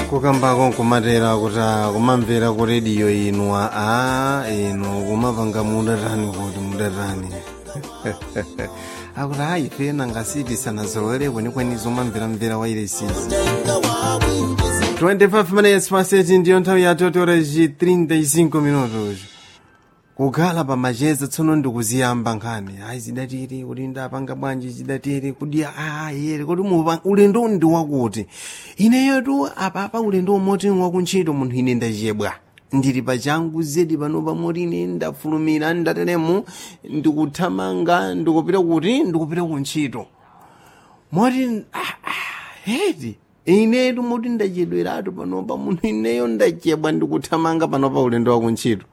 kukambako nkumatera kuti ah, kumamvera ku rediyo inu a inu kumapanga mudatani kuti mudatani akuti ayi pena ngasiti sanazolowere kwenikweni zomamveramvera wairesizi 25 minutes past 8 ndiyo nthawi ya totoreji 35 minutos kukhala pamacheza tsono ndikuziyamba nkhani ayi zidatiri kuti ndapanga bwanji zidatiri kuti ayere kuti mupa- ulendo ndi wakuti ineyotu apapa ulendo umoti wakuntchito munthu ine ndachebwa ndili pachangu zedi panopa moti ine ndafulumira ndateremo ndikuthamanga ndikupita kuti ndikupita kuntchito moti ah, ah, hedi inetu moti ndachedweratu panopa munthu ineyo ndachebwa ndikuthamanga panopa ulendo wakuntchito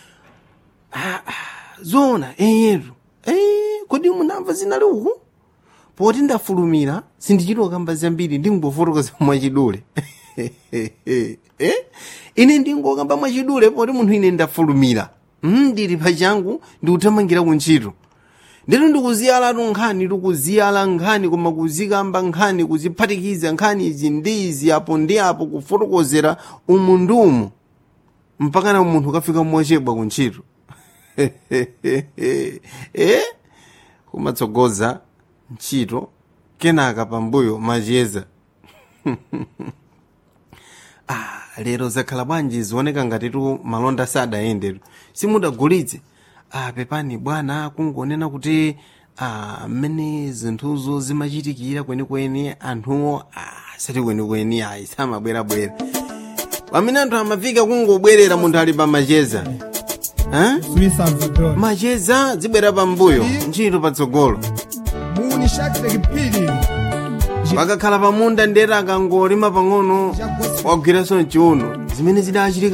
zona eyetu eh kodi munamva zinali uku poti ndafulumira sindichitwa kamba zambiri ndingofotokoza mwachidule eh ine ndingokamba mwachidule poti munthu ine ndafulumira mm, ndili pachangu ndikuthamangira kuntchito ndito ndikuziyalatu nkhani tikuziyala nkhani koma kuzikamba nkhani kuziphatikiza nkhani izi ndi izi apo ndi apo kufotokozera umu ndi umu mpakana munthu kafika mochebwa kuntchito eh kumatsogoza ntchito kenaka pambuyo macheza ah lero zakhala bwanji zioneka ngatitu malonda sadayendetu simudagulitse ah pepani bwana kungonena kuti ah mmene zinthuzo zimachitikira kwenikweni anthuwo ah sati kwenikweni ayi samabwerabwera pamene anthu amafika kungobwerera munthu ali pa macheza eh? Swiss Salvador. macheza zibwera pambuyo ntchito patsogolo Muni Shakira Kipili. pakakhala pamunda ndere akangolima pang'ono wagwiranso mchiuno zimene zidachitika